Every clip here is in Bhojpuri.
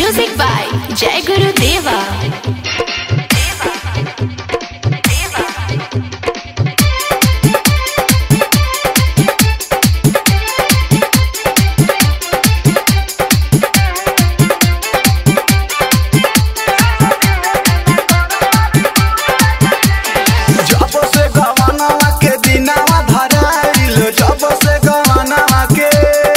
Music by Jai Guru Deva. जब से गवानवा के दिनावा धराइल जब से गवानवा के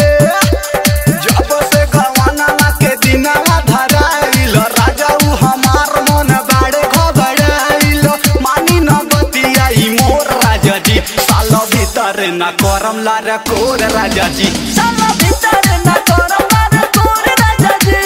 जब से गवानवा के दिनावा धराइल राजा उ हमार मन बाड़े घबराइल मानी न बतियाई मोर राजा जी साल भीतर न करम लार कोर राजा जी साल भीतर न करम लार कोर राजा जी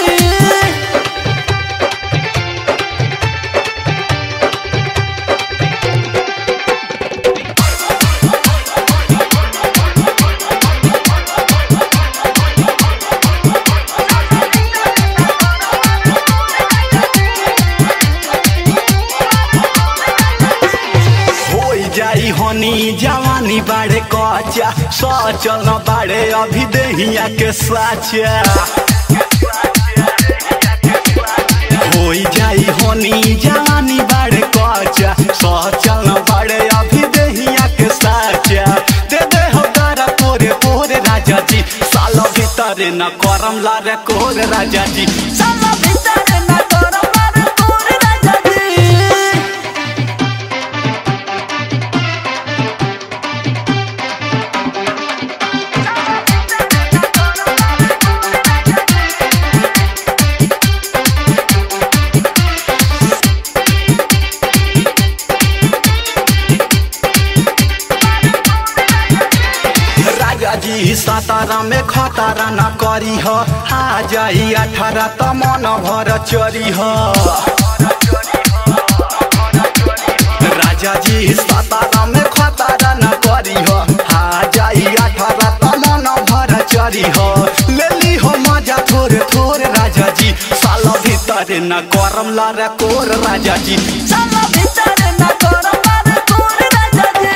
होई जाई होनी जवानी बाड़े कचा सचल न बाड़े अभी देहिया के साचा होई जाई होनी जवानी बाड़े कचा सचल न बाड़े अभी देहिया के साचा दे दे हो तारा कोरे कोरे राजा जी साल भीतर न करम लारे कोरे राजा जी साल भीतर न करम लारे कोरे राजा जी राजा जी सातारा में खतारा न करी ह आ जाई अठारह त मन भर चरी ह राजा जी सातारा में खतारा न करी ह आ जाई अठारह त मन भर चरी ह लेली हो मजा थोरे थोरे राजा जी साल भीतर न करम लारे कोर राजा जी साल भीतर न करम लारे कोर राजा जी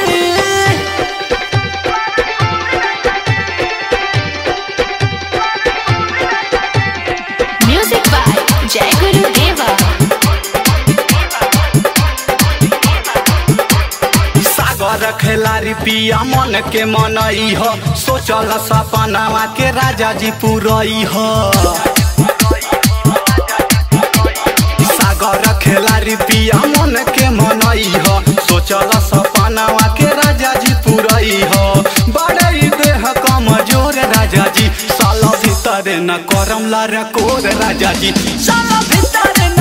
Music by Jai Guru Deva. सागर खेलारी पिया मन के मनई ह सोचल सपनावा के राजा जी पुरई ह सागर खेलारी पिया मन के मनई ह सोचल सपनावा के राजा जी पुरई ह बड़ई देह कमजोर राजा जी साल भीतर न करम लार कोर राजा जी साल भीतर